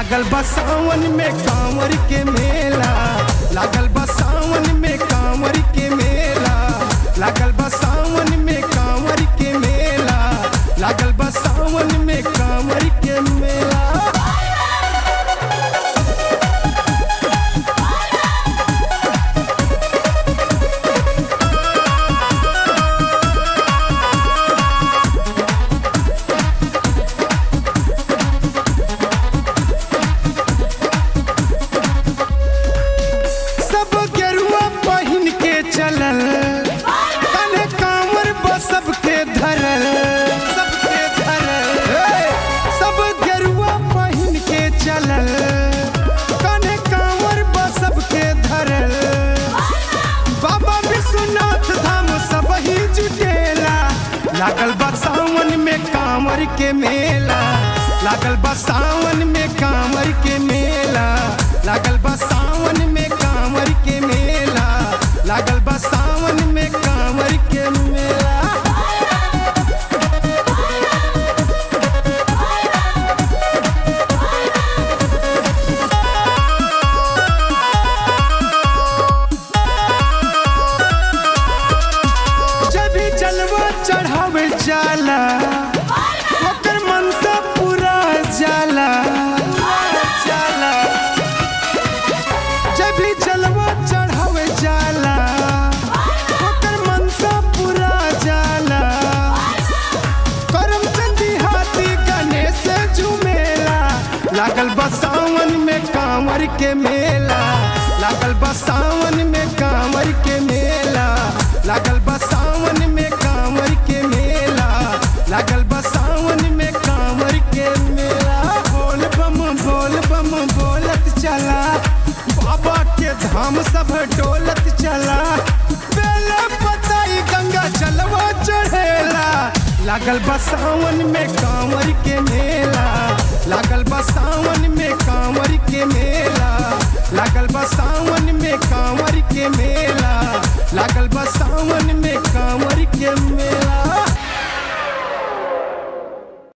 लागल बा सावन में कांवर के मेला लागल बा सावन में कांवर के मेला लागल बा सावन में कांवर के मेला लागल बा सावन में कांवर के मेला सब गेरुआ पहिन के चलल कने कांवर बा सबके धरल सबके धरल हे! सब गेरुआ पहिन के चलल कने कांवर बा सबके धरल बाबा विश्वनाथ धाम सब ही जुटेला लागल बा सावन में कांवर के मेला लागल बा सावन में कांवर के मेला लागल बा सावन में कांवर के मेला लागल बा सावन में कांवर के मेला जब भी जलवा चढ़ावे जाला ओकर मनसा पूरा जाला जाला जब भी जलवा चढ़ावे जाला ओकर मनसा पूरा जाला करमचंदी हाथी गणेश झुमेला लागल बा सावन में कांवर के मेला लागल बा सावन में कांवर के मेला लागल बा सावन में कांवर के मेला लागल बा सावन में कांवर के मेला बोल बम बोल बम बोलत चला बाबा के धाम सब डोलत चला बेला पताई गंगा जलवा चढ़ेला लागल बा सावन में कांवर के मेला लागल बा सावन में कांवर के मेला लागल बा सावन में कांवर के मेला लागल बा सावन में कांवर के मेला